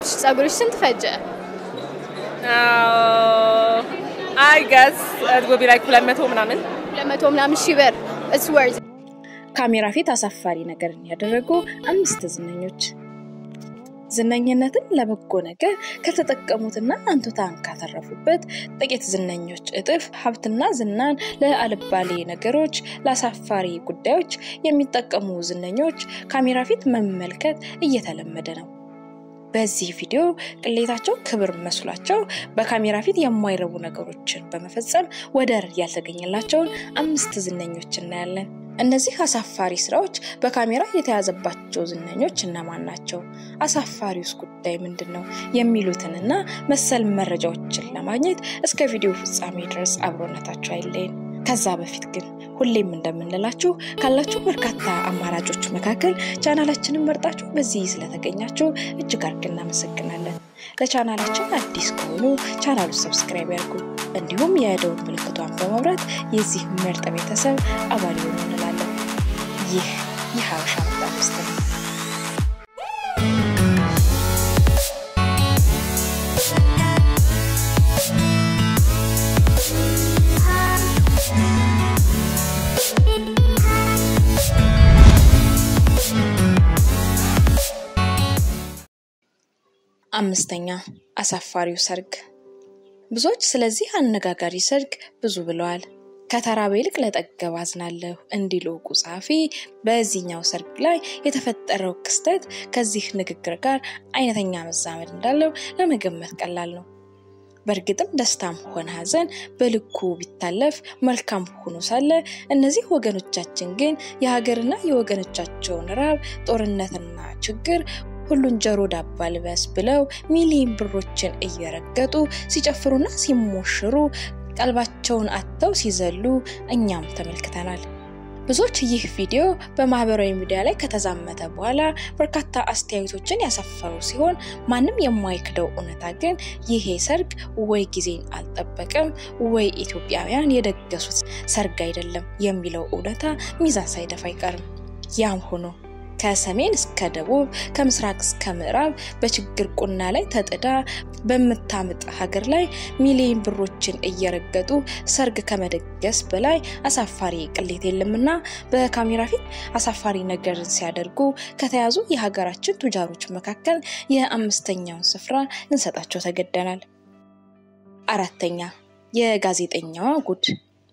ጸጉርሽ ስንት ፈጀ? አይ ገስ ጎቢ ላይ ሁለት መቶ ምናምን ሁለት መቶ ምናምን ሺህ ብር ኢትስ ወርዝ ካሜራ ፊት አሳፋሪ ነገርን ያደረጉ አምስት ዝነኞች ዝነኝነትን ለበጎ ነገር ከተጠቀሙትና አንቱታን ካተረፉበት ጥቂት ዝነኞች እጥፍ ሀብትና ዝናን ለአልባሌ ነገሮች፣ ለአሳፋሪ ጉዳዮች የሚጠቀሙ ዝነኞች ካሜራ ፊት መመልከት እየተለመደ ነው። በዚህ ቪዲዮ ቅሌታቸው ክብር መስሏቸው በካሜራ ፊት የማይረቡ ነገሮችን በመፈጸም ወደር ያልተገኘላቸውን አምስት ዝነኞች እናያለን። እነዚህ አሳፋሪ ስራዎች በካሜራ የተያዘባቸው ዝነኞች እነማን ናቸው? አሳፋሪውስ ጉዳይ ምንድን ነው? የሚሉትንና መሰል መረጃዎችን ለማግኘት እስከ ቪዲዮ ፍጻሜ ድረስ አብሮነታቸው አይለይን። ከዛ በፊት ግን ሁሌም እንደምንላችሁ ካላችሁ በርካታ አማራጮች መካከል ቻናላችንን መርጣችሁ በዚህ ስለተገኛችሁ እጅግ አድርገን እናመሰግናለን። ለቻናላችን አዲስ ከሆኑ ቻናሉ ሰብስክራይብ ያድርጉ፣ እንዲሁም የደውል ምልክቷን በመብራት የዚህ ምርጥ ቤተሰብ አባል ይሆኑ እንላለን። ይህ የሀበሻ ምርጥ አምስት ነው። አምስተኛ አሳፋሪው ሰርግ። ብዙዎች ስለዚህ አነጋጋሪ ሰርግ ብዙ ብለዋል። ከተራበ ይልቅ ለጠገብ አዝናለሁ እንዲሉ ዕውቁ ጸሐፊ በዚህኛው ሰርግ ላይ የተፈጠረው ክስተት ከዚህ ንግግር ጋር አይነተኛ መዛመድ እንዳለው ለመገመት ቀላል ነው። በእርግጥም ደስታም ሆነ ሐዘን በልኩ ቢታለፍ መልካም ሆኖ ሳለ እነዚህ ወገኖቻችን ግን የሀገርና የወገኖቻቸውን ራብ፣ ጦርነትና ችግር ሁሉን ጆሮ ዳባ ልበስ ብለው ሚሊዮን ብሮችን እየረገጡ ሲጨፍሩና ሲሞሽሩ ቀልባቸውን አጥተው ሲዘሉ እኛም ተመልክተናል። ብዙዎች ይህ ቪዲዮ በማህበራዊ ሚዲያ ላይ ከተዛመተ በኋላ በርካታ አስተያየቶችን ያሰፈሩ ሲሆን ማንም የማይክደው እውነታ ግን ይሄ ሰርግ ወይ ጊዜን አልጠበቀም ወይ ኢትዮጵያውያን የደገሱት ሰርግ አይደለም የሚለው እውነታ ሚዛን ሳይደፋ አይቀርም። ያም ሆኖ ከሰሜን እስከ ደቡብ ከምስራቅ እስከ ምዕራብ በችግር ቁና ላይ ተጥዳ በምታምጥ ሀገር ላይ ሚሊዮን ብሮችን እየረገጡ ሰርግ ከመደገስ በላይ አሳፋሪ ቅሌት የለምና በካሜራ ፊት አሳፋሪ ነገርን ሲያደርጉ ከተያዙ የሀገራችን ቱጃሮች መካከል የአምስተኛውን ስፍራ ልንሰጣቸው ተገደናል። አራተኛ የጋዜጠኛዋ ጉድ።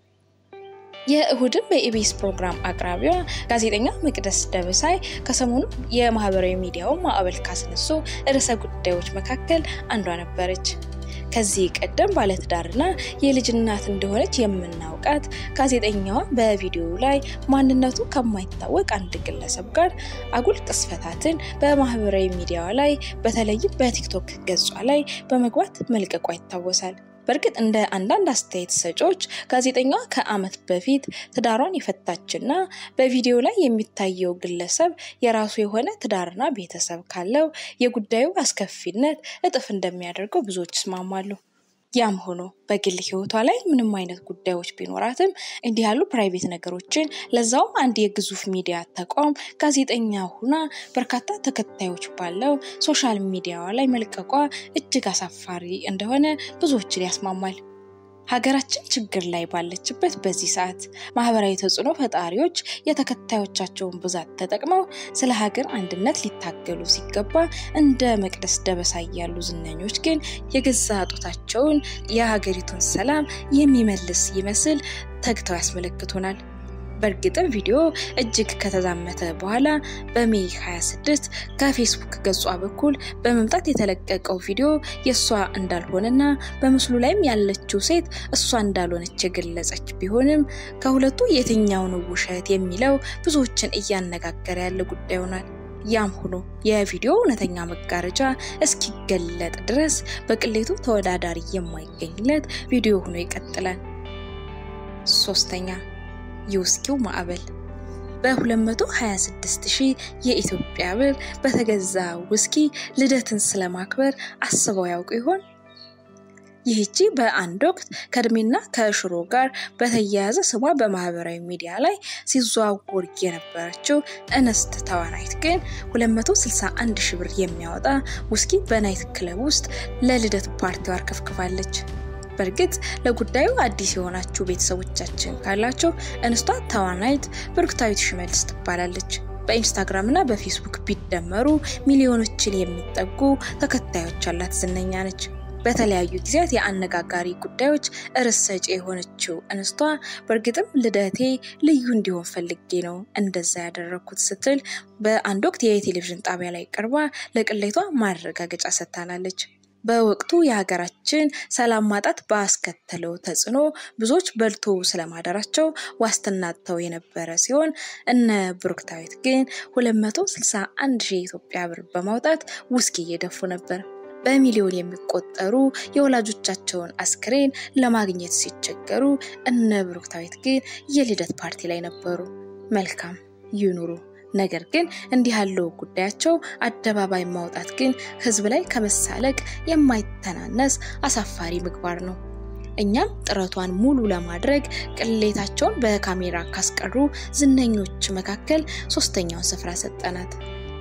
የእሁድን በኢቢኤስ ፕሮግራም አቅራቢዋ ጋዜጠኛ መቅደስ ደበሳይ ከሰሞኑ የማህበራዊ ሚዲያውን ማዕበል ካስነሱ ርዕሰ ጉዳዮች መካከል አንዷ ነበረች። ከዚህ ቀደም ባለትዳርና የልጅ እናት እንደሆነች የምናውቃት ጋዜጠኛዋ በቪዲዮ ላይ ማንነቱ ከማይታወቅ አንድ ግለሰብ ጋር አጉል ቅስፈታትን በማህበራዊ ሚዲያዋ ላይ በተለይም በቲክቶክ ገጿ ላይ በመግባት መልቀቋ ይታወሳል። በእርግጥ እንደ አንዳንድ አስተያየት ሰጪዎች ጋዜጠኛዋ ከዓመት በፊት ትዳሯን የፈታችና በቪዲዮ ላይ የሚታየው ግለሰብ የራሱ የሆነ ትዳርና ቤተሰብ ካለው የጉዳዩ አስከፊነት እጥፍ እንደሚያደርገው ብዙዎች ይስማማሉ። ያም ሆኖ በግል ሕይወቷ ላይ ምንም አይነት ጉዳዮች ቢኖራትም እንዲህ ያሉ ፕራይቬት ነገሮችን ለዛውም አንድ የግዙፍ ሚዲያ ተቋም ጋዜጠኛ ሁና በርካታ ተከታዮች ባለው ሶሻል ሚዲያዋ ላይ መልቀቋ እጅግ አሳፋሪ እንደሆነ ብዙዎችን ያስማማል። ሀገራችን ችግር ላይ ባለችበት በዚህ ሰዓት ማህበራዊ ተጽዕኖ ፈጣሪዎች የተከታዮቻቸውን ብዛት ተጠቅመው ስለ ሀገር አንድነት ሊታገሉ ሲገባ እንደ መቅደስ ደበሳይ ያሉ ዝነኞች ግን የገዛ ጡታቸውን የሀገሪቱን ሰላም የሚመልስ ይመስል ተግተው ያስመለክቱናል። በእርግጥም ቪዲዮ እጅግ ከተዛመተ በኋላ በሜይ 26 ከፌስቡክ ገጿ በኩል በመምጣት የተለቀቀው ቪዲዮ የእሷ እንዳልሆነና በምስሉ ላይም ያለችው ሴት እሷ እንዳልሆነች የገለጸች ቢሆንም ከሁለቱ የትኛው ነው ውሸት የሚለው ብዙዎችን እያነጋገረ ያለ ጉዳይ ሆኗል። ያም ሆኖ የቪዲዮ እውነተኛ መጋረጃ እስኪገለጥ ድረስ በቅሌቱ ተወዳዳሪ የማይገኝለት ቪዲዮ ሆኖ ይቀጥላል። ሶስተኛ የውስኪው ማዕበል በ226 ሺህ የኢትዮጵያ ብር በተገዛ ውስኪ ልደትን ስለማክበር አስበው ያውቁ ይሆን? ይህቺ በአንድ ወቅት ከእድሜና ከሽሮ ጋር በተያያዘ ስሟ በማህበራዊ ሚዲያ ላይ ሲዘዋወር የነበረችው እንስት ተዋናይት ግን 261 ሺህ ብር የሚያወጣ ውስኪ በናይት ክለብ ውስጥ ለልደት ፓርቲዋ አርከፍክፋለች። በእርግጥ ለጉዳዩ አዲስ የሆናችሁ ቤተሰቦቻችን ካላቸው እንስቷ ተዋናይት ብሩክታዊት ሽመልስ ትባላለች። በኢንስታግራም እና በፌስቡክ ቢደመሩ ሚሊዮኖችን የሚጠጉ ተከታዮች ያላት ዝነኛ ነች። በተለያዩ ጊዜያት የአነጋጋሪ ጉዳዮች ርዕስ ሰጪ የሆነችው እንስቷ በእርግጥም ልደቴ ልዩ እንዲሆን ፈልጌ ነው እንደዛ ያደረግኩት ስትል በአንድ ወቅት የቴሌቪዥን ጣቢያ ላይ ቀርባ ለቅሌቷ ማረጋገጫ ሰጥታናለች። በወቅቱ የሀገራችን ሰላም ማጣት ባስከተለው ተጽዕኖ ብዙዎች በልቶ ስለማደራቸው ዋስትና አጥተው የነበረ ሲሆን እነ ብሩክታዊት ግን 261 ሺህ የኢትዮጵያ ብር በማውጣት ውስኪ እየደፉ ነበር። በሚሊዮን የሚቆጠሩ የወላጆቻቸውን አስክሬን ለማግኘት ሲቸገሩ እነ ብሩክታዊት ግን የልደት ፓርቲ ላይ ነበሩ። መልካም ይኑሩ። ነገር ግን እንዲህ ያለው ጉዳያቸው አደባባይ ማውጣት ግን ሕዝብ ላይ ከመሳለቅ የማይተናነስ አሳፋሪ ምግባር ነው። እኛም ጥረቷን ሙሉ ለማድረግ ቅሌታቸውን በካሜራ ካስቀሩ ዝነኞች መካከል ሶስተኛውን ስፍራ ሰጠናት።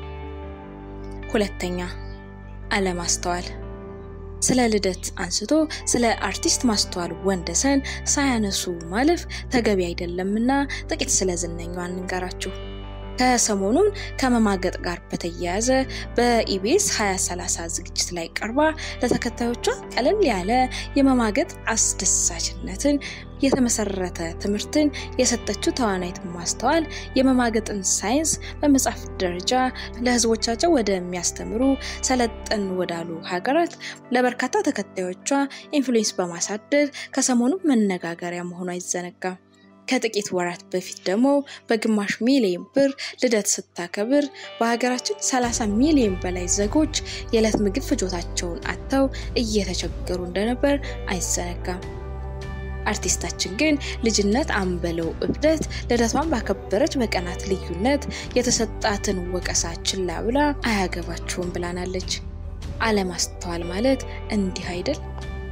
ሁለተኛ አለማስተዋል። ስለ ልደት አንስቶ ስለ አርቲስት ማስተዋል ወንደሰን ሳያነሱ ማለፍ ተገቢ አይደለምና ጥቂት ስለ ዝነኛዋ እንንገራችሁ። ከሰሞኑን ከመማገጥ ጋር በተያያዘ በኢቢኤስ 2030 ዝግጅት ላይ ቀርባ ለተከታዮቿ ቀለል ያለ የመማገጥ አስደሳችነትን የተመሰረተ ትምህርትን የሰጠችው ተዋናይት ማስተዋል የመማገጥን ሳይንስ በመጽሐፍ ደረጃ ለሕዝቦቻቸው ወደሚያስተምሩ ሰለጠን ወዳሉ ሀገራት ለበርካታ ተከታዮቿ ኢንፍሉዌንስ በማሳደር ከሰሞኑ መነጋገሪያ መሆኗ አይዘነጋም። ከጥቂት ወራት በፊት ደግሞ በግማሽ ሚሊዮን ብር ልደት ስታከብር በሀገራችን 30 ሚሊዮን በላይ ዜጎች የዕለት ምግብ ፍጆታቸውን አጥተው እየተቸገሩ እንደነበር አይዘነጋም። አርቲስታችን ግን ልጅነት አንበለው እብደት ልደቷን ባከበረች በቀናት ልዩነት የተሰጣትን ወቀሳ ችላ ብላ አያገባችሁም ብላናለች። አለማስተዋል ማለት እንዲህ አይደል?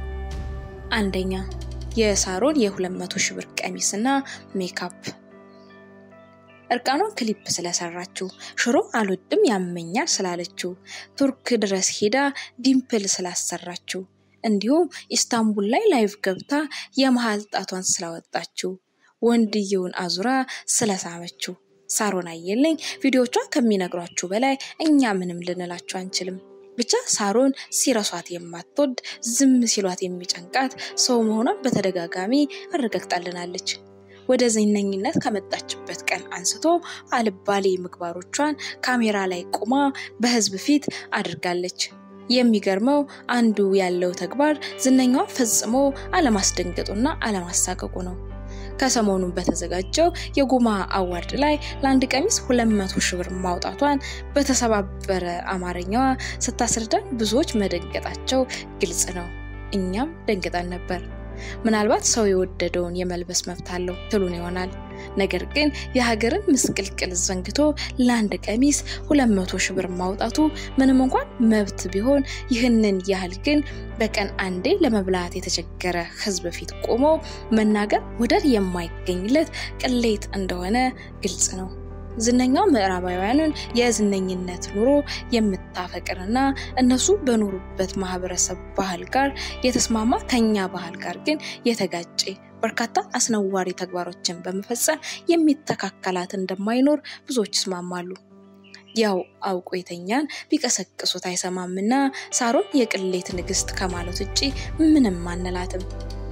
አንደኛ የሳሮን የ200 ሺህ ብር ቀሚስና ሜካፕ እርቃኗን ክሊፕ ስለሰራችው፣ ሽሮ አልወድም ያመኛል ስላለችው፣ ቱርክ ድረስ ሄዳ ዲምፕል ስላሰራችው፣ እንዲሁም ኢስታንቡል ላይ ላይቭ ገብታ የመሀል ጣቷን ስላወጣችው፣ ወንድየውን አዙራ ስለሳመችው ሳሮን አየለኝ ቪዲዮቿ ከሚነግሯችሁ በላይ እኛ ምንም ልንላችሁ አንችልም። ብቻ ሳሮን ሲረሷት የማትወድ ዝም ሲሏት የሚጨንቃት ሰው መሆኗን በተደጋጋሚ አረጋግጣልናለች። ወደ ዝነኝነት ከመጣችበት ቀን አንስቶ አልባሌ ምግባሮቿን ካሜራ ላይ ቆማ በሕዝብ ፊት አድርጋለች። የሚገርመው አንዱ ያለው ተግባር ዝነኛዋ ፈጽሞ አለማስደንገጡና አለማሳቀቁ ነው። ከሰሞኑን በተዘጋጀው የጉማ አዋርድ ላይ ለአንድ ቀሚስ 200 ሺህ ብር ማውጣቷን በተሰባበረ አማርኛዋ ስታስረዳን ብዙዎች መደንገጣቸው ግልጽ ነው። እኛም ደንግጠን ነበር። ምናልባት ሰው የወደደውን የመልበስ መብት አለው ትሉን ይሆናል። ነገር ግን የሀገርን ምስቅልቅል ዘንግቶ ለአንድ ቀሚስ 200 ሺህ ብር ማውጣቱ ምንም እንኳን መብት ቢሆን ይህንን ያህል ግን በቀን አንዴ ለመብላት የተቸገረ ሕዝብ ፊት ቆሞ መናገር ወደር የማይገኝለት ቅሌት እንደሆነ ግልጽ ነው። ዝነኛው ምዕራባውያንን የዝነኝነት ኑሮ የምታፈቅርና እነሱ በኖሩበት ማህበረሰብ ባህል ጋር የተስማማ ከኛ ባህል ጋር ግን የተጋጨ በርካታ አስነዋሪ ተግባሮችን በመፈጸም የሚተካከላት እንደማይኖር ብዙዎች ይስማማሉ። ያው አውቆ የተኛን ቢቀሰቅሱት አይሰማምና ሳሮን የቅሌት ንግስት ከማለት ውጭ ምንም አንላትም።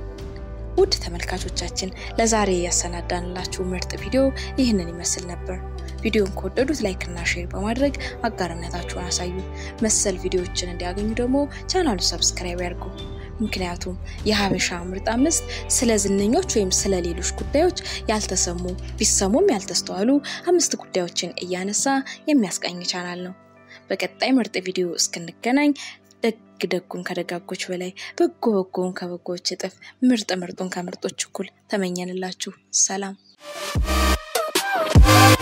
ውድ ተመልካቾቻችን ለዛሬ ያሰናዳንላችሁ ምርጥ ቪዲዮ ይህንን ይመስል ነበር። ቪዲዮን ከወደዱት ላይክ እና ሼር በማድረግ አጋርነታችሁን አሳዩ። መሰል ቪዲዮዎችን እንዲያገኙ ደግሞ ቻናሉ ሰብስክራይብ ያድርጉ። ምክንያቱም የሀበሻ ምርጥ አምስት ስለ ዝነኞች ወይም ስለ ሌሎች ጉዳዮች ያልተሰሙ ቢሰሙም ያልተስተዋሉ አምስት ጉዳዮችን እያነሳ የሚያስቃኝ ቻናል ነው። በቀጣይ ምርጥ ቪዲዮ እስክንገናኝ ደግ ደጉን ከደጋጎች በላይ በጎ በጎውን ከበጎዎች እጥፍ ምርጥ ምርጡን ከምርጦች እኩል ተመኘንላችሁ። ሰላም